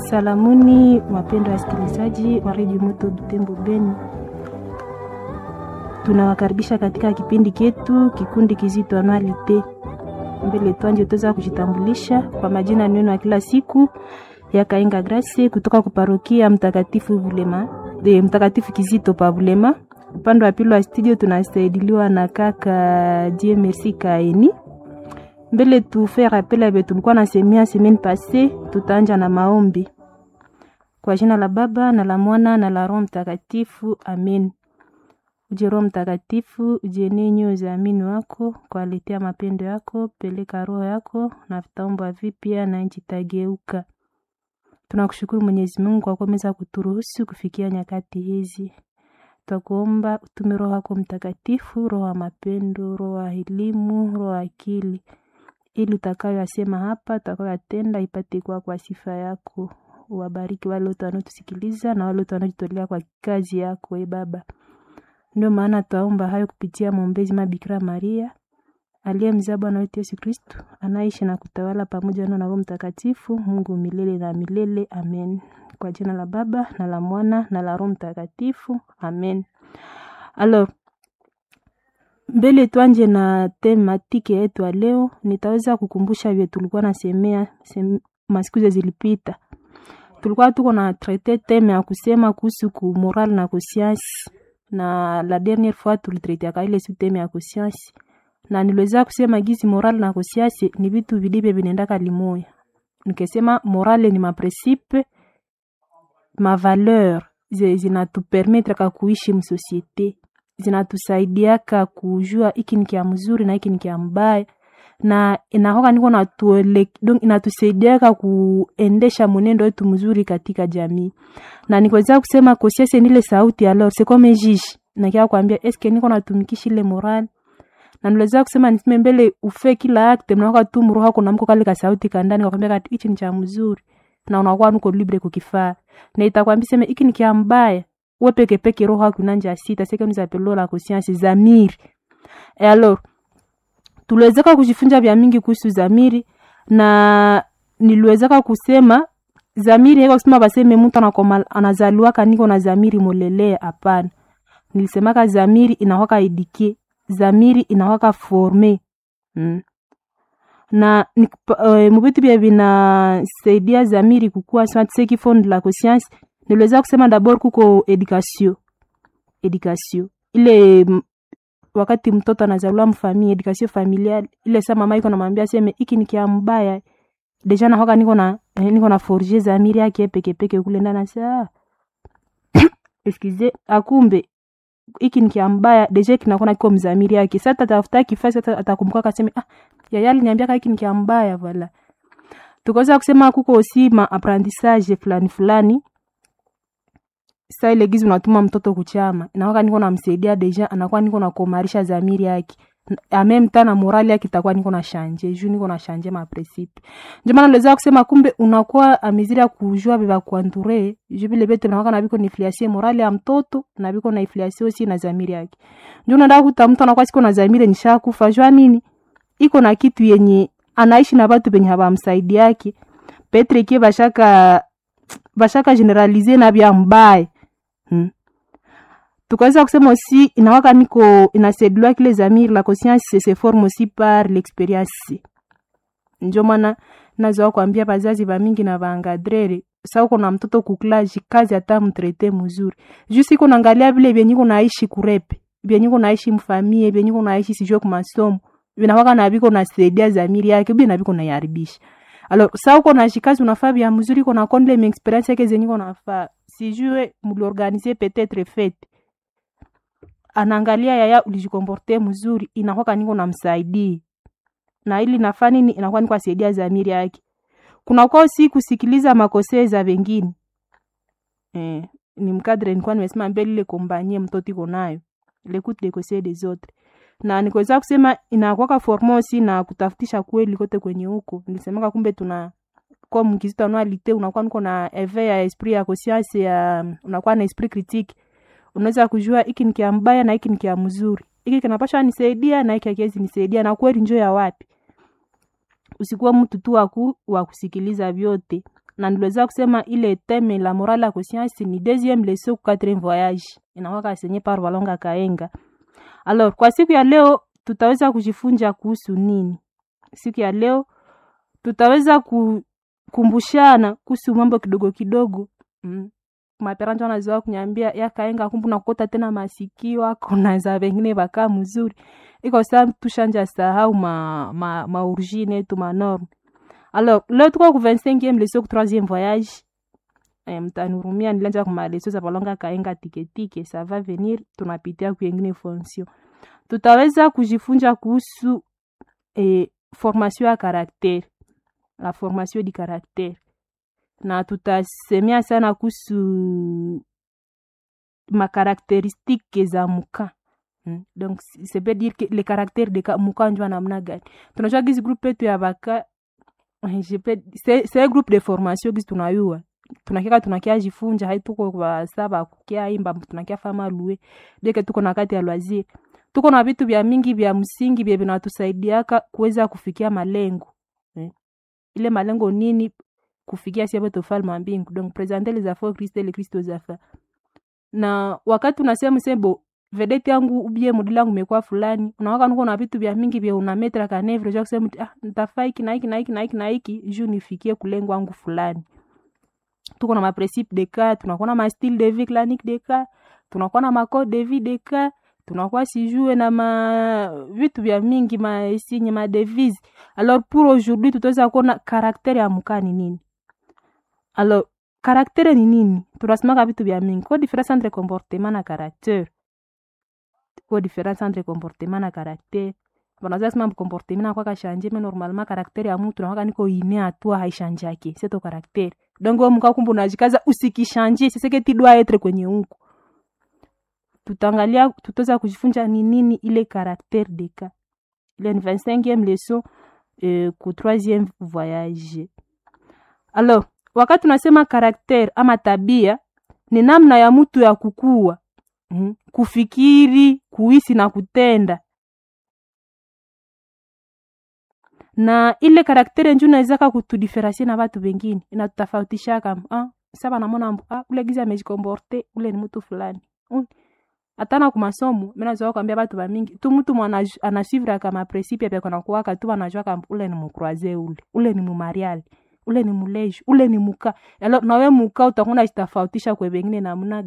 Salamuni wapendwa wasikilizaji wa redio Moto Butembo Beni, tunawakaribisha katika kipindi chetu kikundi kizito anualite. Mbele twanje tuweza kujitambulisha kwa majina neno ya kila siku ya Kainga Grace kutoka kuparokia Mtakatifu Bulema de Mtakatifu Kizito pa Bulema. Upande wa pili wa studio tunasaidiliwa na kaka Die Merci Kaeni. Mbele tufe rappel abe tulikuwa na semia semaine passée, tutaanja na maombi kwa jina la Baba na la Mwana na la Roho Mtakatifu, amen. Uje Roho Mtakatifu, ujenie nyoyo za amini wako kwa aletea mapendo yako, peleka roho yako na vitaomba vipya na nchi tageuka. Tunakushukuru Mwenyezi Mungu kwa kuweza kuturuhusu kufikia nyakati hizi. Twakuomba utume Roho yako Mtakatifu, roho ya mapendo, roho ya elimu, roho ya akili, ili utakayoyasema hapa, utakayoyatenda ipate kuwa kwa sifa yako. Wabariki wale wote wanaotusikiliza na wale wote wanaojitolea kwa kazi yako, e Baba. Ndio maana twaomba hayo kupitia mwombezi Mabikira Maria aliye mzaa Bwana wetu Yesu Kristu, anaishi na kutawala pamoja na Roho Mtakatifu, Mungu milele na milele. Amen. Kwa jina la Baba na la Mwana na la Roho Mtakatifu. Amen. Alors, mbele twanje na tematike yetu ya leo, nitaweza kukumbusha vile tulikuwa nasemea sem, masiku zilipita tulikuwa tuko na traite teme ya kusema kuhusu ku moral na conscience, na la dernière fois tulitraitiaka ile su teme ya conscience, na niliweza kusema gizi moral na conscience ni vitu vilivyo vinaendaka limoya. Nikisema morale ni maprincipe mavaleur zinatupermetraka kuishi msosiete, zinatusaidiaka kujua iki ni kia mzuri na iki ni kia mbaya na inahoka niko na tuele donc inatusaidiaka kuendesha mwenendo wetu mzuri katika jamii, na nikweza kusema conscience ni ile sauti alors c'est comme juge na kia kwambia eske niko natumikisha ile moral na niliweza kusema niseme mbele ufe kila acte mnaoka tu mroho kuna mko kale ka sauti kandani kwambia kati hichi ni cha mzuri na unakuwa nuko libre kukifaa na itakwambia sema hiki ni kia mbaya wewe peke peke roho yako inanja sita sasa kama zapelo la conscience zamiri et alors tuliwezeka kujifunza vya mingi kuhusu zamiri na niliwezeka kusema zamiri haiko kusema baseme mtu anakoma anazaliwaka niko na zamiri molelea hapana nilisemaka zamiri inawaka edike zamiri inawaka forme mm. na uh, mubitu bya vinasaidia zamiri kukua seki fond la conscience niliweza kusema dabord kuko education education ile wakati mtoto anazaliwa mfamili education familiale ile saa mama iko namwambia seme iki ni kia mbaya deja nahoka niko na eh, niko na forger zamiri yake peke peke kule ndani saa excuse akumbe iki ni kia mbaya deja kinakuwa kiko mzamiri yake sasa tatafuta kifasi atakumbuka akaseme ah yaya aliniambia hiki ni kia mbaya vala tukaweza kusema kuko aussi ma apprentissage fulani fulani sa ile gizi unatuma mtoto kuchama inakuwa niko namsaidia deja anakuwa niko na komarisha zamiri yake amem tana morali yake itakuwa niko na shanje juu niko na shanje ma principe ndio maana niliweza kusema kumbe unakuwa amiziri ya kujua biba kuanture juu vile bete nakuwa na biko ni influence morali ya mtoto na biko na influence aussi na zamiri yake ndio unaenda kuta mtu anakuwa siko na zamiri nishakufa jua nini iko na kitu yenye anaishi na watu penye habamsaidi yake petre kie bashaka bashaka generalize na bya mbaya Hmm. tukaweza kusema aussi inawaka niko inasaidiwa kile zamiri la conscience se forme aussi par l'experience njo maana nazoa kuambia bazazi bamingi na baangadrere sa uko na mtoto kuklaji kazi hata mtrete mzuri juu siko naangalia vile vyenye naishi kurepe vyenye naishi mfamie vyenye naishi sijue kumasomo vinawaka na biko nasaidia zamiri yake bi na biko naiharibisha alors sa uko na shikazi unafaa vya mzuri uko na kondle mi experience yake zenye unafaa sijue mliorganize peut-être fete anaangalia yaya ulijikomporte mzuri inakuwa niko namsaidii na ili nafaa nini inakuwa niko asaidia zamiri yake kuna kwa si kusikiliza makosea za wengine eh, ni mkadre nilikuwa nimesema mbele ile kombanie mtoto iko nayo l'écoute les conseils des autres na nikuweza kusema inakuwa formosi na kutafutisha kweli kote kwenye huko nilisemaka kumbe tuna kwa mkizito anualite unakuwa niko na eve ya esprit ya conscience ya unakuwa na esprit critique unaweza kujua hiki ni kia mbaya na hiki ni kia mzuri hiki kinapasha nisaidia na hiki hakiwezi nisaidia na kweli njo ya wapi usikuwa mtu tu waku wa kusikiliza vyote na niliweza kusema ile teme la morale ya conscience ni deuxième leçon ku quatrième voyage inakuwa senye par Walonga Kaenga. Alors kwa siku ya leo tutaweza kujifunza kuhusu nini? Siku ya leo tutaweza kukumbushana kuhusu mambo kidogo kidogo mm. Maperanja wanazoea kunyambia yakaenga kumbu nakukota tena masikio ako na za wengine baka mzuri iko saa tushanja sahau ma, ma, ma origine yetu ma norme alors leo tuko ku 25e leçon ku 3e voyage eh, mtanurumia nilianza kuma leçon za balonga kaenga tiketike ça va venir tunapitia ku yengine fonction tutaweza kujifunza kuhusu eh, formation ya caractère la formation du caractère na tutasemea sana kuhusu makarakteristike za muka hmm. donc ça veut dire que le caractère de muka njua namna gani tunajua gizi groupe yetu ya baka c'est groupe de formation gizi tunayua tunakia tunakia jifunja haituko kwa saba kukia imba tunakia fama lue deke tuko na kati ya loisir tuko na vitu vya mingi vya msingi vya vinatusaidiaka kuweza kufikia malengo eh. ile malengo nini kufikia siapo tofalme wa mbingu donc presenter les affaires Christ le Christ aux affaires na wakati unasema sebo vedeti yangu ubie mudili yangu imekuwa fulani unawaka nuko na vitu vya mingi vya unametra kanevre ja kusema ah nitafaa hiki na hiki na hiki na hiki na hiki juu nifikie kulengo wangu fulani tuko na maprincipe de cas tunakuwa na ma style de vie clanique de cas tunakuwa na macode de vie de cas tunakuwa sijue na ma vitu vya mingi maesinye madevise alors pour aujourd'hui tutaweza kuona karaktere ya mukani nini alors karaktere ni nini tunasemaka vitu vya mingi ko difference entre comportement na caractère ko difference entre comportement na caractère banaza sema comportement na kwa kashanje mais normalement caractère ya mtu nakwaka niko ine atua haishanjake c'est ton caractère donc wewe mkaa kumbu unajikaza usikishanje c'est que tu dois être kwenye huko tutaangalia tutaweza kujifunza ni nini ile caractère de cas ile ni 25e leçon euh, ku 3e voyage alors wakati tunasema karakter ama tabia ni namna ya mtu ya kukua mm, kufikiri kuhisi na kutenda na ile karaktere nju nawezaka kutudiferensie na watu wengine inatutafautishaka ah, saba namona ah, ule gizi amejikomporte ule ni mtu fulani mm. atana kumasomo minazoa kwambia batu bamingi tu mtu mwana anasivra kama principe pia kana kuwaka tu anajua ule ni mukroise ule ule ni mumariali ule ni muleji ule ni muka alo nawe muka utakuwa unajitofautisha kwa wengine namna